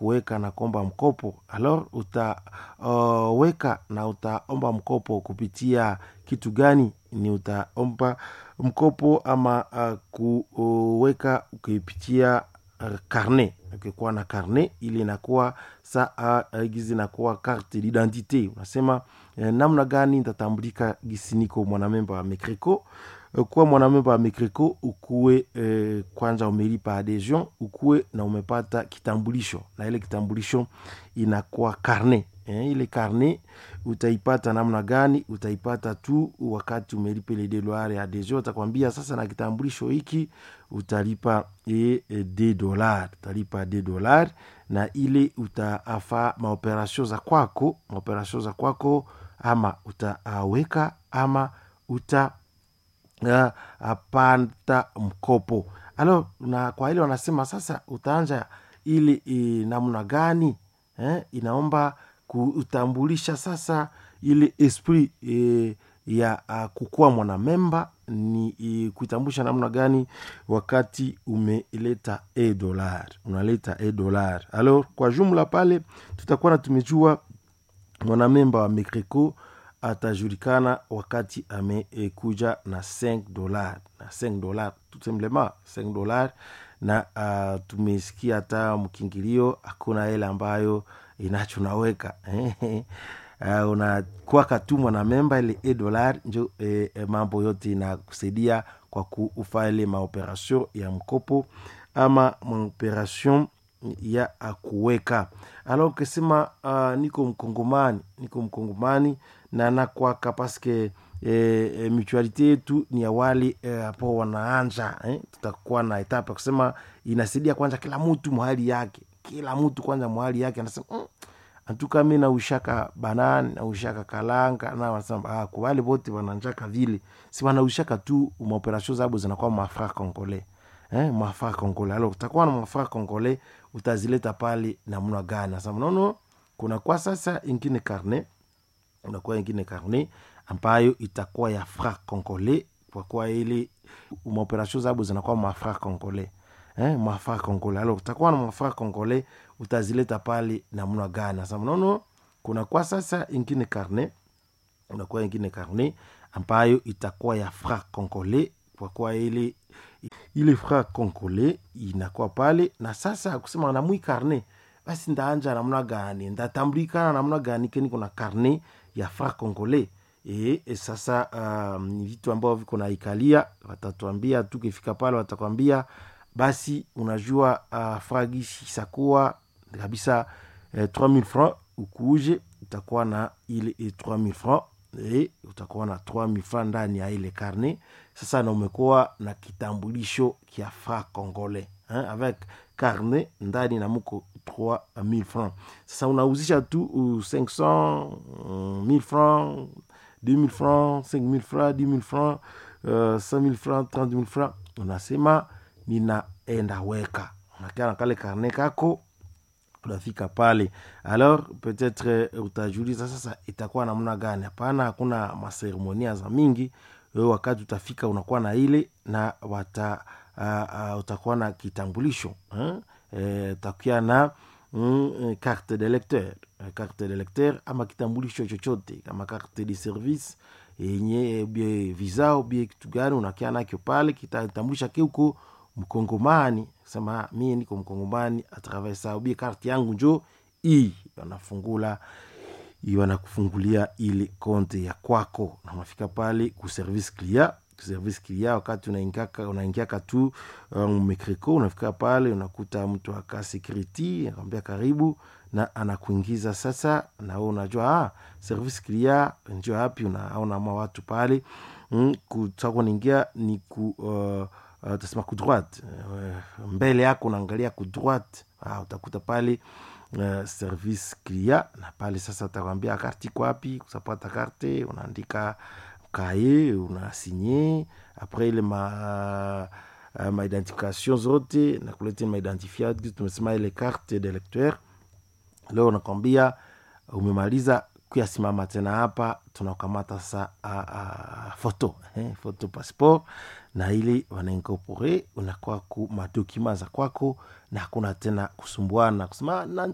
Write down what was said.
kuweka na kuomba mkopo alors utaweka uh, na utaomba mkopo kupitia kitu gani ni utaomba mkopo ama uh, kuweka ukipitia uh, karne ukikuwa na karne ili inakuwa saa uh, gizi inakuwa carte d'identité unasema uh, namna gani nitatambulika gisi niko mwanamemba wa mecreco kuwa mwanamemba wa mecreco ukuwe eh, kwanza umelipa adhesion ukuwe na umepata kitambulisho na ile kitambulisho inakuwa karne eh, ile karne utaipata namna gani utaipata tu wakati umelipa ile dolari ya adhesion utakwambia sasa na kitambulisho hiki utalipa e, e, de dolar utalipa de dolar na ile utaafa maoperasio za kwako maoperasio za kwako ama utaweka ama uta uh, apata mkopo alo na kwa ile wanasema sasa utaanja ili e, namna gani eh, inaomba kutambulisha sasa ile esprit e, ya uh, kukuwa mwanamemba ni e, kuitambulisha namna gani wakati umeleta e dolar unaleta e dolar alors kwa jumla pale tutakuwa na tumejua mwanamemba wa mecreco atajulikana wakati amekuja na 5 dolar na 5 dolar tout simplement 5 dolar na uh, tumesikia hata mkingilio hakuna hela ambayo inacho naweka uh, unakwaka tu mwanamemba ile e dolar njo eh, mambo yote inakusaidia kwa kufa ile maoperation ya mkopo ama maoperation ya kuweka alors ukisema uh, niko mkongomani niko mkongomani na nakwaka paske e, e, mutualite yetu ni ya wale hapo e, wanaanja eh? tutakuwa na etape ya kusema inasaidia kwanza kila mtu mahali yake kila mtu kwanza mahali yake anasema mm, antuka mi naushaka banani naushaka kalanga na wanasema ah, kwa wale wote wananjaka vile si wanaushaka tu maoperation zabo zinakuwa mafra congolais eh, mafra congolais alors utakuwa na mafra congolais utazileta pale namna gani sasa mnono kuna kwa sasa ingine karne unakuwa ingine karne ambayo itakuwa ya fra congolais kwa kuwa ile maoperation zabo zinakuwa mafra congolais eh, mafra congolais alors utakuwa na mafra congolais utazileta pale namna gani sasa mnono kuna kwa sasa ingine karne unakuwa ingine karne ambayo itakuwa ya fra congolais kwa kuwa ile ile fra congolais inakuwa pale na sasa kusema namwi karne basi ndaanja namna gani ndatambulikana namna gani keni kuna karne ya fra congolais e, e sasa um, ni vitu ambavyo viko na ikalia watatuambia tukifika pale watakwambia basi unajua uh, fragishi isakuwa kabisa eh, 3000 francs ukuuje utakuwa na ile eh, 3000 francs e, utakuwa na 3000 francs ndani ya ile karne sasa na umekuwa na kitambulisho kia fra congolais hein, avec carnet ndani na muko 3000 francs sasa unauzisha tu uh, 500 uh, 1000 francs 2000 francs 5000 francs 10000 francs uh, 5000 francs 30000 francs unasema ninaenda weka unakaa na kale karne kako unafika pale alors peut-être uh, utajuliza sasa itakuwa namna gani hapana hakuna maseremonia za mingi wewe wakati utafika unakuwa na ile na wata uh, uh, utakuwa na kitambulisho eh, utakuwa na mm, carte de lecteur carte de lecteur ama kitambulisho chochote kama carte de service yenye bie visa ubie kitu gani unakia nakyo pale kitatambulisha keuko mkongomani sema mie niko mkongomani atravers sa ubie karte yangu njo hii wanafungula wanakufungulia ile konte ya kwako na unafika pale ku service clia service clia wakati unaingiaka unaingiaka tu um, mecreco unafika pale unakuta mtu aka security anakwambia karibu na anakuingiza sasa na wewe unajua ah, service clia njo hapi unaona ma watu pale mm, kutaka niingia ni ku uh, uh, tasema ku droite uh, mbele yako unaangalia ku droite ah, utakuta pale uh, service clia na pale sasa utakwambia karti iko wapi kusapata karte unaandika kaye unasinye apres ile ma uh, maidentification zote nakuleta maidentifiat tumesema ile carte de lecteur leo unakwambia umemaliza kuyasimama tena hapa tunakamata sa uh, uh, foto eh, foto passeport na ili wanainkorpore unakuwa ku madokima za kwako na hakuna tena kusumbuana kusema